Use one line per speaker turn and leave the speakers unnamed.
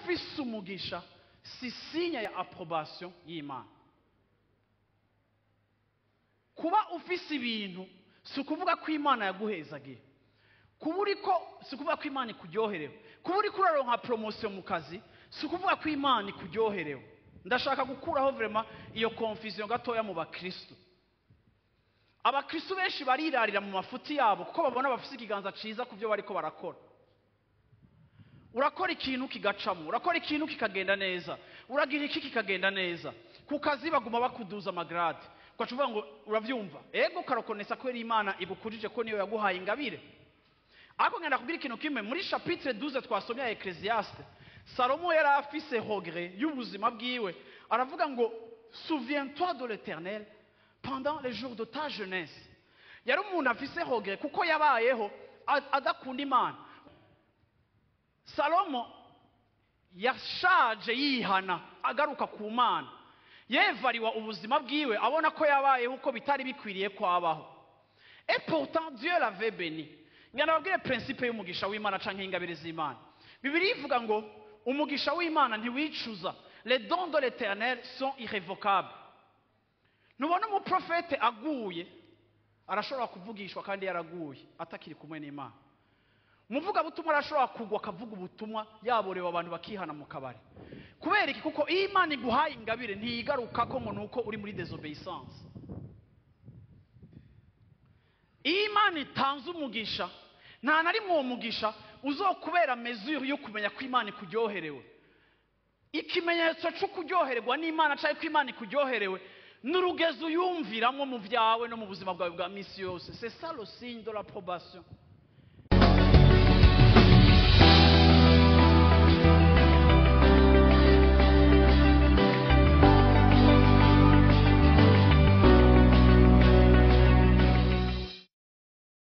ufise umugisha si sinya ya approbation y'imana kuba ufise ibintu si ukuvuga ko imana yaguhezagiye kuba uriko si ukuvuga ko imana ikuryoherewe kuba uriko uraronka poromosiyo mu kazi si ukuvuga ko imana ikuryoherewe ndashaka gukuraho vrema iyo confusion gatoya mu bakristo abakristo benshi barirarira mu mafuti yabo kuko babona bafise ikiganza ciza ku byo bariko barakora urakora ikintu kigacamo urakora ikintu kikagenda neza uragira iki kikagenda neza ku kazi baguma bakuduza amagrade ugaca uvuga ngo uravyumva ego ukarokonesa ko yari imana igukujije ko niyo yaguhaye ingabire ariko ngenda kubwira ikintu kimwe muri chapitre 12 twasomye ya ecclesiaste salomo yari afise hogre y'ubuzima bwiwe aravuga ngo souviens-toi de l'éternel pendant les jours de ta jeunesse yari umuntu afise hogre kuko yabayeho a- adakunda imana salomo yashaje yihana agaruka ku mana yevariwa ubuzima bwiwe abona ko yabayeho uko bitari bikwiriye ko abaho et pourtant dieu l'avait béni ngana babwire principe y'umugisha w'imana canke ingabire z'imana bibiri ivuga ngo umugisha w'imana ntiwicuza les dons de l'éternel sont irrévocables ntubona umuprofete aguye arashobora kuvugishwa kandi yaraguye atakiri kumwe n'imana umuvugabutumwa arashobora kugwa akavuga ubutumwa yaborewe abantu bakihana mu kabari kubera iki kuko iyo imana iguhaye ingabire ntiyigaruka ko ngo ni uko uri muri desobeyisance iyo imana itanze umugisha nta na rimwe uwo mugisha uzokubera mezure yo kumenya ko imana ikuryoherewe ikimenyetso cyo kuryoherwa n'imana cyangwa ko imana ikuryoherewe ni urugezo uyumviramo mu byawe no mu buzima bwawe bwa minsi yose c'est ça le signe de l'approbation